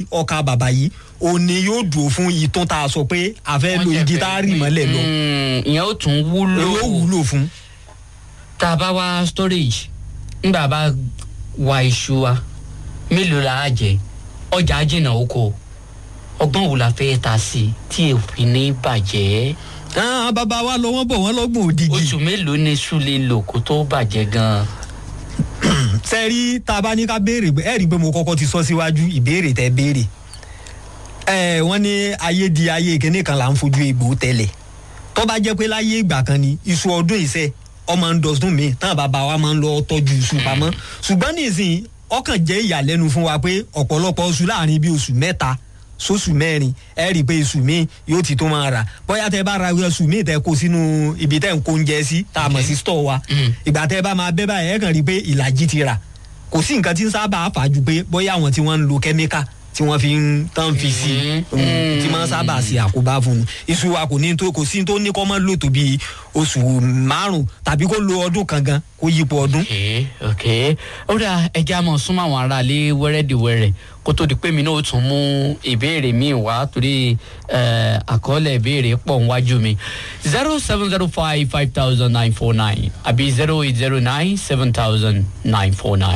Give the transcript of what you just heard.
ọkà bàbà yìí òní yóò dùn fún ìtún tá a sọ pé a fẹ́ lo igi tá a rì mọ́lẹ̀ lọ Mm, ìyẹn ó tún wúlò yóò wúlò fún. tá a bá wá storage ńgbà bá wa iṣu wa mélòó la á jẹ ọjà jìnnà oko ọgbọ́n wo la fẹ́ ta sí i tí èèfin ní bàjẹ́ Ah, bàbá wa lọ wọ́n bọ̀ wọ́n lọ́gbọ̀n òdìgì. oṣù mélòó ni iṣu lè lò kó tó bàjẹ́ gan-an. sẹ́rí tá a bá ní ká béèrè ẹ rí i pé mo kọ́kọ́ ti sọ síwájú ìbéèrè tẹ béèrè ẹ wọ́n ní ayé di ayé kíní kan là ń fojú egbò tẹ́lẹ̀ tó bá jẹ́ pé láyé ìgbà kan ni iṣu ọdún ìṣe ọmọ ń dọ̀sùn mi tán bàbá wa máa ń lọ tọ́jú iṣu pamọ́ ṣùgbọ́n nísìnyí ọkàn jẹ́ ìyàlẹ́nu fún wa pé ọ̀pọ̀lọpọ̀ oṣù láàrin bíi oṣù mẹ́ta sóṣù mẹ́rin ẹ rí i pé iṣu mi yóò ti tó máa rà bóyá tẹ bá ra iṣu mi tẹ kó sínú ibi tẹ ń kó oúnjẹ sí tá a mọ̀ sí stọ̀ wa ìgbà tẹ bá máa bẹ́ báyìí ẹ kàn rí i pé ìlàjì ti rà kò sí nǹkan tí ń sábà fà ju pé bóyá àwọn tí wọ́n ń lo kẹ́míkà tí wọ́n fi ń tán fi sí i Mm. tí máa ń sábà ṣe àkóbá fún un iṣu wa kò ní tó kò sí tó ní kọ́ mọ́ lò tó bí oṣù márùn tàbí kó lo ọdún kan gan kó yípo ọdún. ok ok ó dà ẹja mọ̀ súnmọ́ àwọn aráalé wẹ́rẹ́dìwẹ́rẹ́ kó tó di pé mi náà ó tún mú ìbéèrè míì wá torí eh, àkọọ́lẹ̀ ìbéèrè pọ̀ níwájú mi zero seven zero five five thousand nine four nine àbí zero eight zero nine seven thousand nine four nine.